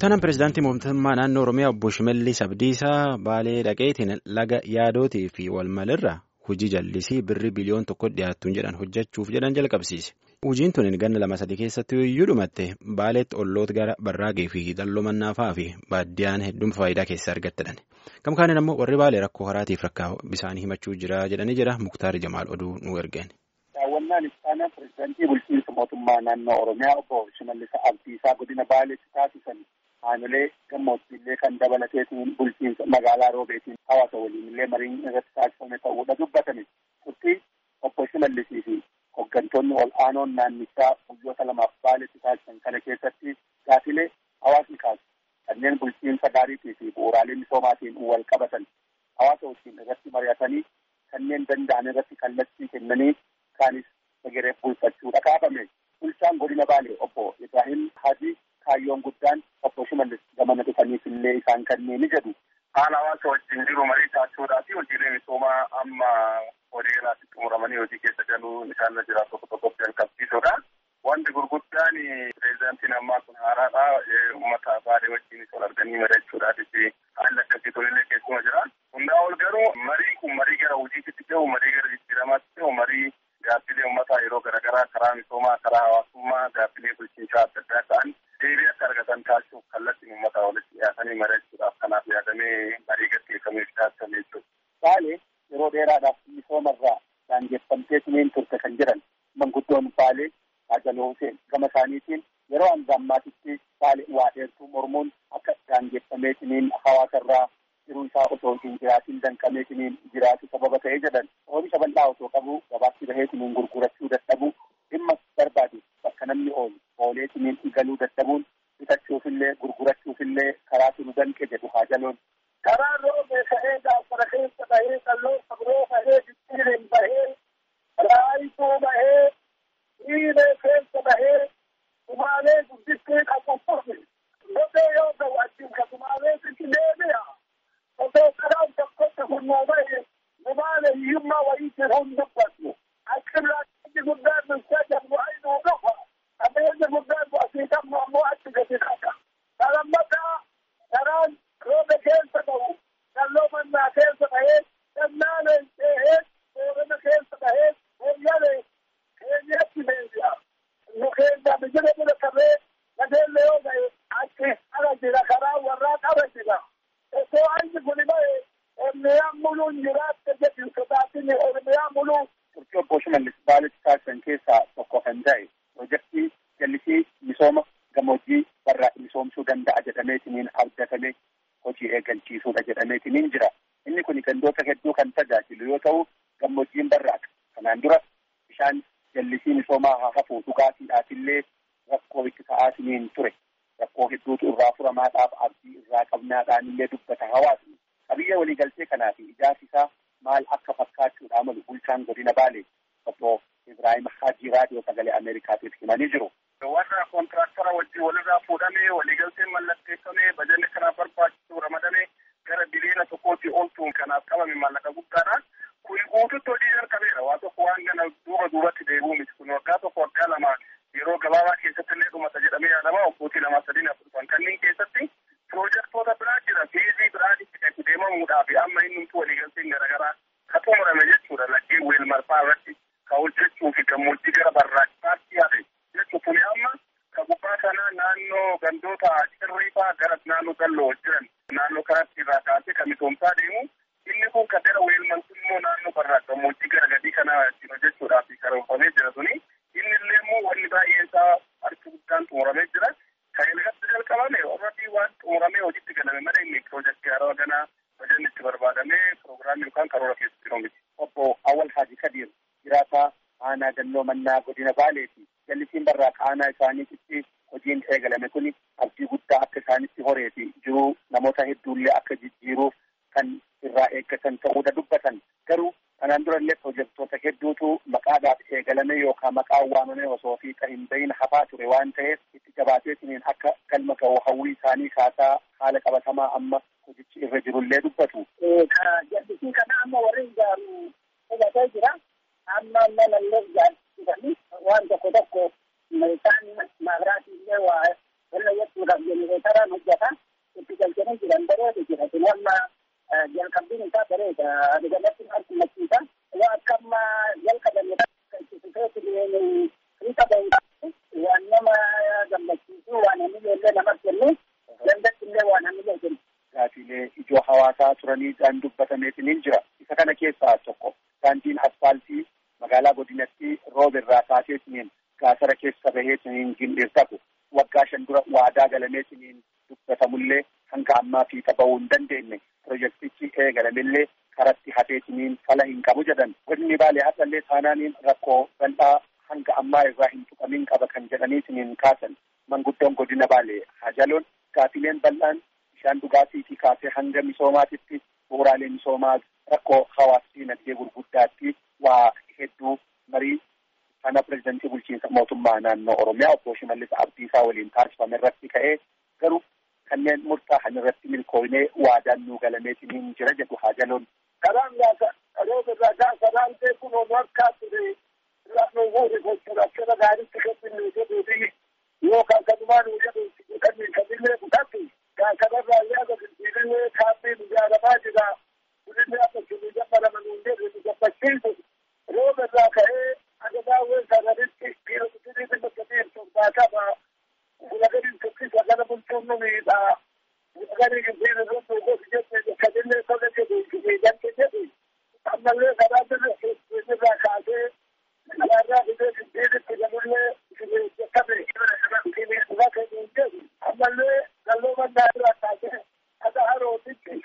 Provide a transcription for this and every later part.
Ittaanaan pireezidaantii mootummaa naannoo Oromiyaa obbo Shimallis Abdiisaa Baalee dhaqeetiin laga yaadootii fi walmalirra hojii jallisii birrii biliyoon tokko dhiyaattuun jedhan hojjechuuf jedhan jalqabsiise. Hojiin tun ganna lama sadii keessatti iyyuu dhumatte Baaleetti olloota gara Barraaqee fi Dalloo Mannaafaa fi Baaddiyaan hedduun faayidaa keessaa argattedhan. Gama kaaniin ammoo warri Baalee rakkoo haraatiif rakkaa bisaanii himachuu jira jedhanii jira Muktaar Jamaal oduu nu ergeen. Daawwannaan ittaanaa pireezidaantii bulchiinsa mootummaa naannoo Oromiyaa obbo Shimallis Abdiisaa godina Baaleetti taasisan haamilee gammoojjiillee kan dabalateetiin bulchiinsa magaalaa Roobeetiin hawaasa waliin illee mariin irratti taasifame ta'uudha dubbatame. Turtii obbo Shimallisii fi hooggantoonni ol aanoon naannichaa guyyoota lamaaf Baaleetti taasisan kana keessatti gaafilee hawaasni kaasu kanneen bulchiinsa gaariitii fi bu'uuraalee misoomaatiin wal qabatan hawaasa wajjin irratti mari'atanii kanneen danda'an irratti kallattii kennanii kaanis egeree bulfachuudha kaafame. Bulchaan godina Baalee obbo Ibrahim Hajii kaayyoon guddaan obbo Shimallis gamana dhufaniif illee isaan kanneen jedhu. Haala hawaasa wajjin jiru marii taasisuudhaa fi hojiilee misoomaa amma horii galaatti xumuramanii hojii keessa galuu isaan irra jiraatu tokko tokkotti jalqabsiisuudha. Wanti gurguddaan pireezidaantiin ammaa kun haaraadha. Uummata Baalee wajjin wal arganii mari'achuudhaafis haalli akkasii tolillee keessuma jira. Hundaa ol garuu marii kun marii gara hojiitti ta'u marii gara jijjiiramaatti ta'u marii gaaffilee uummataa yeroo garaagaraa karaa misoomaa karaa hawaasummaa gaaffilee bulchiinsaa adda addaa ta'an deebii akka argatan taasisuuf kallattiin uummataa walitti dhiyaatanii mari'achuudhaaf kanaaf yaadamee marii gaggeeffameef taasifame jechuudha. Baalee yeroo dheeraadhaaf misoomarraa daangeffamteetiniin turte kan jedhan manguddoon Baalee Ajaloo Huseen gama isaaniitiin yeroo hanga ammaatitti Baalee waa dheertuu mormuun akka daangeffameetiniin hawaasarraa jiruu isaa osoo hin jiraatiin danqameetiniin jiraatu sababa ta'ee jedhan oomisha bal'aa osoo qabu gabaatti baheetiniin gurgurachuu dadhabu dhimma barbaadu bakka namni oolu ooleetiniin galuu dadhabuun bitachuufillee gurgurachuufillee karaatu nu danqe jedhu Ajaloon. Karaa roobee ka'ee gaafara keessa bahee qalloo sabroo bahee jijjiireen bahee raayituu bahee dhiiree keessa bahee sumaalee guddistee qabu turre lafee yoo ta'u achiin ka sumaalee sitti deebi'a. Osoo karaan tokkotti furnoo bahee sumaalee hiyyummaa wayiitti hin dubbatu. Achirraa inni guddaan nuti jedhu aynuu qofa. Qabeenya guddaan nu asii qabnu ammoo achi gadi dhaqa. Salammataa karaan roobe keessa ta'u dalloo mannaa keessa bahee gannaaleen ceehee boorana keessa bahee hooyyalee keenyatti deebi'a. Nu keenya bijira bira qabee gadeelle yoo ta'e achi ala jira karaa warraa qaba jira. Osoo anyi kuni bahee Oromiyaan muluun jiraatte jedhu sodaatini Oromiyaan muluun. Turtii obbo Shimallis Baaleetti taasisan keessaa tokko kan ta'e piroojeektii jallisii misooma gammoojjii barraa misoomsuu danda'a jedhameetiniin abdatamee hojii eegalchiisuudha jedhameetiniin jira. Inni kun gandoota hedduu kan tajaajilu yoo ta'u gammoojjiin barraaqa. Kanaan dura bishaan jallisii misoomaa haa hafu dhugaatiidhaafillee rakkoo itti ta'aatiniin ture. Rakkoo hedduutu irraa furamaadhaaf abdii irraa qabnaadhaan illee dubbata hawaasni. Qabiyya waliigaltee kanaa fi ijaarsi isaa maal akka fakkaachuudha malu bulchaan godina Baalee obbo Ibrahim Hajii raadiyoo sagalee Ameerikaatiif himanii jiru. warra kontiraktara wajjin walirraa fuudhamee waliigalteen mallatteeffamee bajanni kanaaf barbaachisu ramadamee gara biliyoona tokkootti oolchuun kanaaf qabame maallaqa guddaadha. Kun guututti hojii jalqabeera. Waa tokko waan gana duuba duubatti deebi'u miti. Kun waggaa tokko waggaa lama yeroo gabaabaa keessatti illee dhumata jedhamee yaadama. Waggootii lama sadiin afur dhufan kanneen keessatti piroojektota biraa jira. Fiizii biraa itti deemamuudhaaf amma inni waliigalteen garaagaraa ka xumurame jechuudha. Laggeen weel marfaa irratti ka hojjechuu fi gammoojjii gara barraaqsaatti yaade. jechuun kuni amma ka gubbaa sana naannoo gandoota cirriifaa gara naannoo dalloo jiran naannoo kanatti irraa kaasee kan misoomsaa deemu inni kun kan gara weelmantu immoo naannoo barraa gammoojjii gara gadii kana ittiin hojjechuudhaaf karoorfamee jira suni inni illee immoo wanni baay'een isaa harki guddaan xumuramee jira kan ilgatti jalqabame warratti waan xumuramee hojiitti galame malee inni piroojeektii haaraa ganaa bajanni itti barbaadamee piroogiraamii yookaan karoora keessatti jiru miti. Obbo Awwal Haaji Kadir jiraataa aanaa dalloo mannaa godina Baaleeti. jallisiin barraaqa aanaa isaaniitti hojiin eegalame kun abdii guddaa akka isaanitti horee fi jiruu namoota hedduullee akka jijjiiruuf kan irraa eeggatan ta'uudha dubbatan garuu kanaan durallee piroojektota hedduutu maqaadhaaf eegalame yookaan maqaan waamame osoo fi kan hin bahin hafaa ture waan ta'eef itti jabaateetiniin akka galma ga'u hawwii isaanii kaasaa haala qabatamaa amma hojichi irra jirullee dubbatu. Jallisii kana amma warri ijaaru hubatee jira. Amma malallee ijaarsisanii waan tokko tokko isaan maabiraatii illee waa hojjechuudhaaf jenereetaraan hojjetan itti galchanii jiran bareedu jira. Amma jalqabbiin isaa bareeda. Adugalatti harkumachiisa. Waa akka amma jalqabame hiika bahu waan nama gammachiisu waan hamilee illee namatti kennu dandatti illee waan hamilee kennu. Gaafiilee ijoo hawaasaa turaniidhaan dubbatameetiin jira. Isa kana keessaa tokko daandiin asfaaltii magaalaa godinatti rooba irraa kaaseetiniin gaasara keessa baheetiniin gindheessatu waggaa shan dura waadaa galameetiniin dubbatamullee hanga ammaa fiixa bahuu hin dandeenye pirojektichi eegalamillee karatti hafeetiniin fala hin qabu jedhan godinni baalee hasallee taanaaniin rakkoo bal'aa hanga ammaa irraa hin tuqamin qaba kan jedhaniitiniin kaasan manguddoon godina baalee hajaloon gaafileen bal'aan bishaan dhugaatiitii kaasee hanga misoomaatitti bu'uuraalee misoomaa rakkoo hawaasa dinagdee gurguddaatti waa hedduu marii kana pirezidantii bulchiinsa mootummaa naannoo oromiyaa obbo Shimallis Abdiisaa waliin taasifame irratti ka'ee garuu kanneen murtaa'an irratti milkooynee waadaan nuu galameetiin jira jedhu haajaloon. Karaan gaafa rooba irraa gaafa raantee kun onu akka ture lafa guuri gochuudha akkana gaariitti kennu jedhuu fi yookaan kanumaan jedhu jedhanii kamillee kutatti kanarraa yaada finfiilee kaabbiin ijaaramaa jira. Kuninni akka sunu jabbaraman hundee nu gammachiisu rooba irraa ka'ee agadaawwan sanaritti dhiirotni bakka dhiirtuun baatama. Gulagarin tokkisa kana bulchuun nu miidhaa. Gulagarin giddiin irratti gosi jette kadillee tola jedhu miidhamte jedhu. Ammallee karaa birra irraa kaasee karaarraa fidee giddiinitti galullee jettame irra kennuun jedhu. Ammallee galloo mannaa irraa kaasee akka harootitti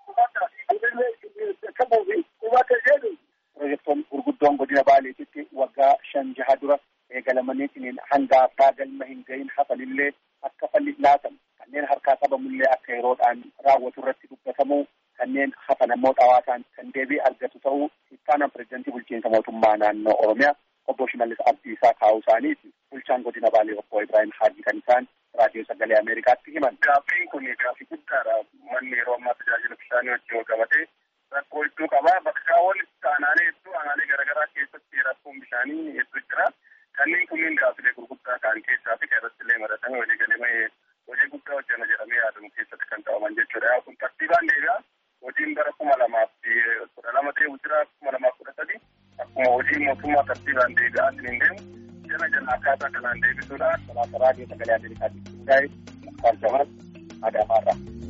Pirojektoon gurguddoon godina Baaleetitti waggaa shan jaha dura eegalamaniitiin hanga abbaa galma hin gahin hafanillee akka falli laatamu kanneen harkaa qabamullee akka yeroodhaan raawwatu irratti dubbatamu kanneen hafan ammoo xawaataan kan deebii argatu ta'uu ittaanaan pirezidantii bulchiinsa mootummaa naannoo Oromiyaa obbo Shimallis Abdiisaa kaa'uu isaaniiti. Bulchaan godina Baalee obbo Ibrahim Haajii kan isaan raadiyoo sagalee Ameerikaatti himan. Gaaffiin kun gaaffii guddaadha. Manni yeroo ammaa tajaajila bishaanii wajjin wal qabatee rakkoo hedduu qaba. Bakka walitti aanaalee hedduu aanaalee garaagaraa keessatti rakkoon bishaanii hedduu jira. Kanneen kunniin gaaffilee gurguddaa ta'an keessaa fi irratti illee maratame walii galee hojii guddaa hojjana jedhamee yaadamu keessatti kan ta'aman jechuudha. Kun tartiibaan deebi'a. Hojiin bara kuma lamaaf kudha lama ta'e jira kuma lamaaf kudha sadi akkuma hojii mootummaa tartiibaan deebi'aa hin deemu. Jala jala akkaataa kanaan deebisuudha. Raadiyoo sagalee Ameerikaatti hundaa'e Muktaar Jamaal Adaamaarraa.